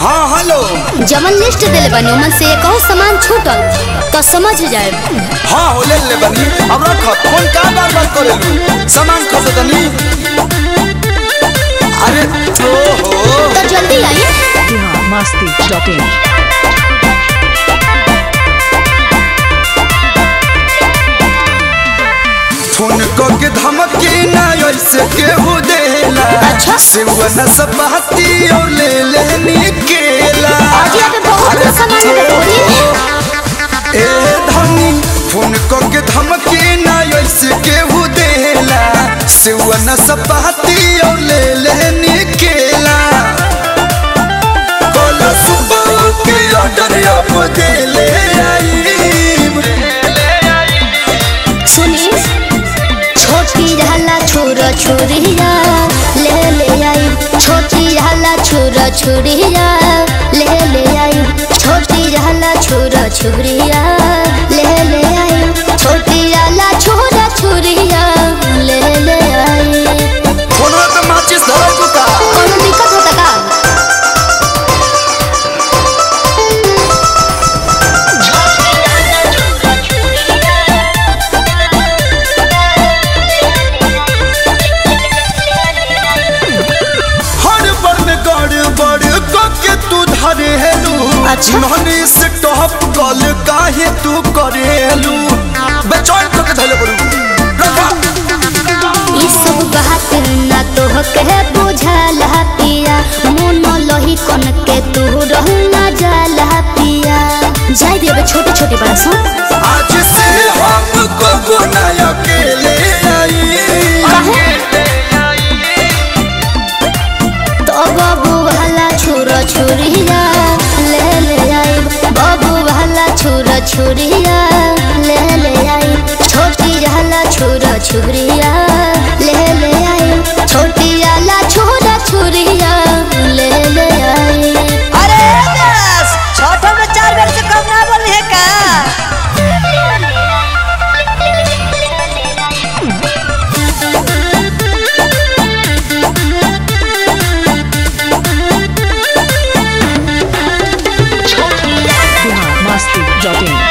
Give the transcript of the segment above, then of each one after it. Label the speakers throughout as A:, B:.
A: हाँ हेलो
B: जमन लिस्ट दिले बनी ओमन से कहूँ सामान छूटल तो समझ जाए
A: हाँ हो ले ले बनी अब रख फोन का बार बार करे लू सामान खसे तनी अरे तो हो
B: तो जल्दी आई
C: biharmasti.in
A: फोन को के धमकी ना ऐसे केहू देला
B: अच्छा।
A: सिवन सपाती और ले लेनी केला
B: आज यहाँ पे बहुत
A: अरे
B: कुछ सामान मिले
A: तो
B: बोलिए।
A: हो। ए धनी फोन को के धमकी ना ऐसे केहू देला सिवन सपाती और ले लेनी केला कोला सुबह के ऑर्डर अब दे ले आईम
B: सुनी छोटी रहला छोरा छोरिया ले ले आई छोटी रहला छोरा छोरिया ले ले आई छोटी रहला छोरा छोरिया ले ले आई छोटी रहला छोरा छोरिया ले ले आई
A: फोन पे माचिस धरो कुता
B: कोनो दिक्कत होता का
A: हर बड़ में गड़ बड़ के तू धरे हेलू
B: अच्छा।
A: नहनी से टॉप कॉल काहे तू करे हेलू बेचैन तो के धले पड़ू रखा
B: ई सब बात ना तो कहे बुझाला पिया मन लही कन के तू रहना जाला पिया जाय देबे छोटे छोटे बात सुन
A: आज से हम को ना अकेले आई
B: तो बाबू वाला छोरा छोरिया ले ले आई बाबू वाला छोरा छोरिया ले ले आई छोटी रहला छोरा छोरिया ले ले आई छोटी रहला छोरा छोरिया ले ले आई
D: अरे बस छठो में चार बेर से कम ना बोली है का
C: biharmasti.in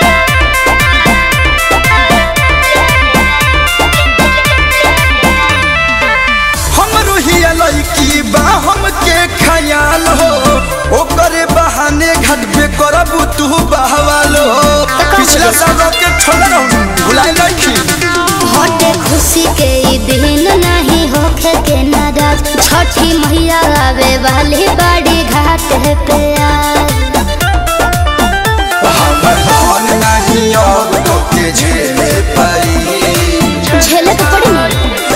A: हमरो ही लड़की बा हमके ख्याल हो ओकरे बहाने घाट पे करबू तू बहवालो पिछला साल के छोड़ रहूं भुलाए लड़की
B: हटे खुशी के ई दिन नहीं होखे के नाराज छठी मैया आवे वाली बाड़ी घाट पे आज
A: हमर मन नहीं अब तो के झेले परी
B: झेले तो पड़ी ना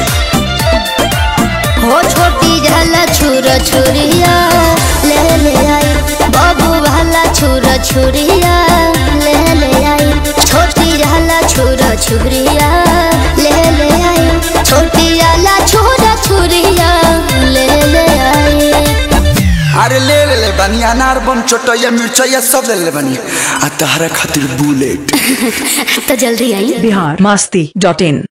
B: हो छोटी झाला छुरा छुरिया ले ले आई बाबू वाला छुरा छुरिया ले ले आई छोटी झाला छुरा छुरिया ले ले आई छोटी झाला छुरा छुरिया ले ले आई
A: अरे ले ले ले बनी अनार बम चोटैया मिर्चैया सब ले ले बनी आ तहरा खातिर बुलेट
B: तो जल्दी आई
C: biharmasti.in